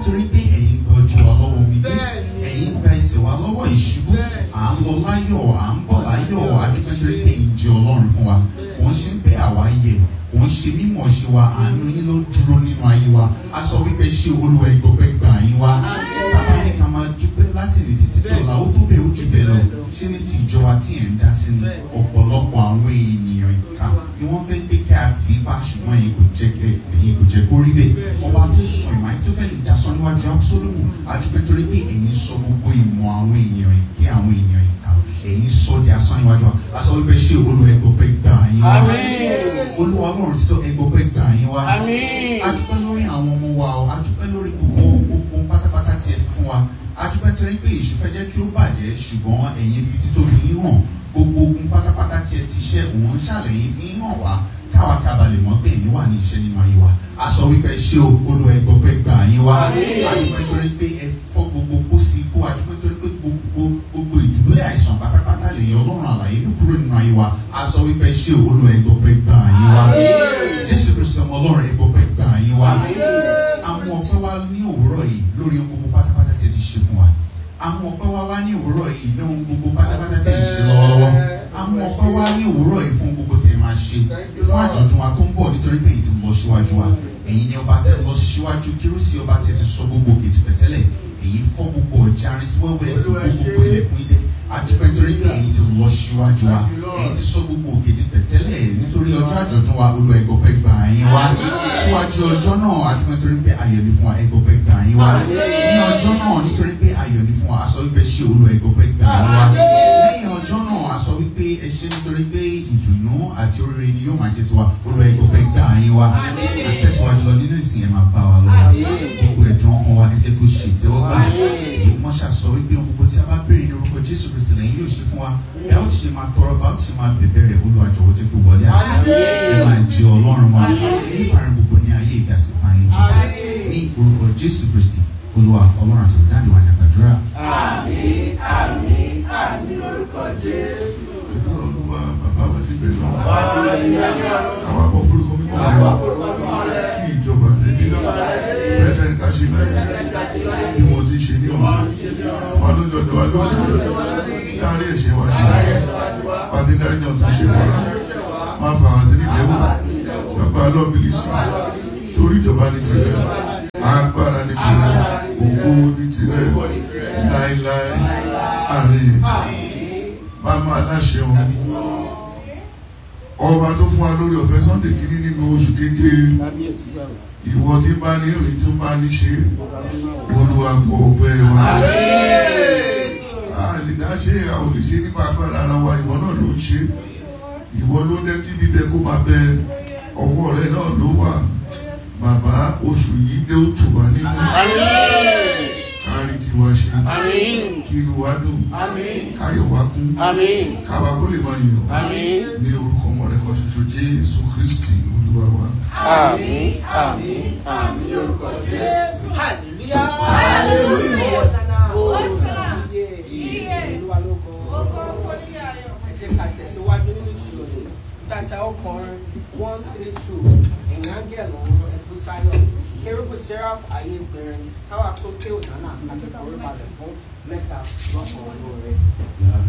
nítorí pé ẹ̀yin gba ojú wa lọ́wọ́ omi dé Bẹ́ẹ̀ni. ẹ̀yin gba ẹsẹ̀ wa lọ́wọ́ ìṣubú Bẹ́ẹ̀ni. à ń lọ láyọ̀ à ń bọ̀ láyọ̀ adúpẹ́ nítorí pé ẹ̀yin jẹ́ ọlọ́run fún wa kò ń ṣe pé àwa yẹ kò ń ṣe mímọ̀ ṣe wa àánú yín ló dúró nínú ayé wa a sọ wípé ṣé olúwa ìgbọ̀pẹ́ gbà yín wá sábà ní ká máa dúpẹ́ láti lè títí tó la ó tó bẹ́ẹ̀ ó jù bẹ́ẹ̀ lọ ṣé ní ti ìjọba tí ẹ̀ ń dá sí ni ọ̀pọ̀lọpọ̀ àwọn ènìyàn ìka ni wọ́n fẹ́ gbé kí a ti bá ṣùgbọ́n ẹ̀yin kò jẹ́ kẹ́ ẹ̀yin kò jẹ́ kó rí bẹ́ẹ̀ ọba tó sọ ìmọ̀ ayé tó fẹ́ lè dasọ níwájú Absalomu adúpẹ́ torí pé ẹ̀yin sọ gbogbo ìmọ̀ àwọn ènìyàn ìké àwọn ènìyàn ìka ẹ̀yin sọ di asán níwájú wa a sọ wípé ṣé olúwa ẹgbọ̀pẹ́ gbà yín wá olúwa ọlọ́run títọ́ ẹgbọ̀pẹ́ gbà yín wá adúpẹ́ lórí àwọn ọmọ wa o adúpẹ́ lórí gbogbo gbogbo pátápátá tí ẹ fi fún wa adúpẹ́ torí pé èṣù fẹ́ jẹ́ kí ó bàjẹ́ ṣùgbọ́n ẹ̀yin fi títóbi yín hàn gbogbo ogun pátápátá tí ẹ ti ṣẹ́ òun ṣàlẹ̀yìn fi ń hàn wá káwa kábà lè mọ̀ pé ẹ̀yin wà ní iṣẹ́ nínú ayé wa a sọ wípé ṣé o olúwa ẹgbọ̀pẹ́ gbà yín wá adúpẹ́ torí pé ẹ fọ́ gbogbo kó sí kó adúpẹ́ torí pé gbogbo gbogbo ìdúgbòlẹ̀ àìsàn pátápátá lè yọ ọlọ́run àlàyé ló kúrò nínú ayé wa a sọ wípé ṣé o olúwa ẹgbọ̀pẹ́ gbà yín wá jésù kristu ọmọ ọlọ́run ẹgbọ̀pẹ́ gbà yín wá àwọn ọpẹ́ wa ní òwúrọ̀ yìí lórí ohun gbogbo pátápátá tí ẹ ti ṣe fún wa àwọn ọpẹ́ wa wá ní òwúrọ̀ yìí ní ohun gbogbo pátápátá tí ẹ ti ṣe lọ́wọ́lọ́wọ́ àwọn ọpẹ́ wa ní òwúrọ̀ yìí fún ohun gbogbo tí ẹ máa ṣe fún àjọ̀dún wa tó ń bọ̀ nítorí pé èyí ti lọ síwájú wa ẹ̀yin ni ọba tẹ lọ síwájú kírúsì ọba tẹ ti sọ gbogbo kejì pẹ̀tẹ́lẹ̀ èyí fọ́ gbogbo ọjà arin sí wẹ́wẹ́ sí gbogbo ilẹ̀kùn ilé adúpẹ́ nítorí pé èyí ti lọ síwájú wa èyí ti sọ gbogbo kejì pẹ̀tẹ́lẹ̀ nítorí ọjọ́ àjọ̀dún wa olú ẹgbọ̀pẹ́ gbà yín wá síwájú ọjọ́ náà adúpẹ́ nítorí pé ayọ̀ ni fún wa ẹgbọ̀pẹ́ gbà yín wá ní ọjọ́ náà nítorí pé ayọ̀ ni fún wa a sọ wípé ṣé olú ẹgbọ̀pẹ́ gbà yín wá lẹ́yìn ọjọ́ náà a sọ wípé ẹ ṣe nítorí pé ìdùnnú àti oríire ni yóò máa jẹ́ tiwa olú ẹgbọ̀pẹ́ gbà yín wá àtẹ̀síwájú lọ nínú ìsìn ẹ̀ máa bá wa lọ gbogbo ẹ̀dùn ọkàn wa ẹ jẹ́ kó ṣe ìtẹ́wọ́gbà wọ́n ṣàṣọ wípé ohun gbogbo tí a bá béèrè ní orúkọ Jésù Kristi lẹ́yìn yóò ṣe fún wa bí a ó ti ṣe máa tọrọ bá ó ti ṣe máa bẹ̀bẹ̀ rẹ̀ Olúwa jọ̀wọ́ jẹ́ kí wọlé àṣẹ ẹ máa jẹ Ọlọ́run wa ní ìparí gbogbo ní ayé ìgbà sí máa yẹn jọba ní orúkọ Jésù Kristi Olúwa Ọlọ́run àti ìdáǹdè wa ní àgbàdúrà. Àdúrà Olúwa bàbá wa ti bẹ̀ lọ. Àwọn àbọ̀ forúkọ mímọ́ rẹ̀ kí ìjọba rẹ̀ dé. Bẹ́ẹ̀ tẹ́ni ká ṣe láyé bí wọ́n ti ṣe ní ọ̀hún. Wọ́n ló dọ̀dọ̀ wá lónìí. Láàárín ẹ̀ṣẹ̀ wa jù. Pàtí dárí náà tó ṣe wá. Máa fà wá sí nídẹ̀ẹ́wò. Ṣọba lọ́bìlì sí. Torí ìjọba ní tirẹ̀. Agbára ní tirẹ̀. Ògo ní tirẹ̀. Láíláí. Àmín máma aláṣẹ òun ọba tó fún wa lórí ọ̀fẹ́ sunday kìíní nínú oṣù keje ìwọ tí bá ní ìrìn tí bá ní ṣe olúwa gbọ́ ọpẹ́ wa a lè dá ṣe a ò lè ṣe nípa agbára ara wa ìwọ náà ló ń ṣe ìwọ ló dẹ́ kí dídẹ kó máa bẹ ọwọ́ rẹ náà ló wà bàbá oṣù yìí dé ó tù wá nínú kárí tiwa ṣe kí inú wa dùn káyọ̀ wá kún káwa kó lè máa yàn ní orúkọ ọmọ rẹ̀ kan ṣoṣo jésù kristi olúwa wa. Hallelujah. Hallelujah. Hosanna. Iye. Olúwa ló kọ. Ẹ jẹ́ ká tẹ̀síwájú nínú ìṣòro yìí. Tàtà ọkùnrin one three two ẹ̀yìn ángẹ̀l ọ̀run ẹ̀kú sáyọ̀. Kérúbù Seraph ayé gbẹ̀rin káwá tó ké ònànà àti ìforíbalẹ̀ fún mẹ́ta lọ́kàn ọ̀rọ̀ rẹ̀.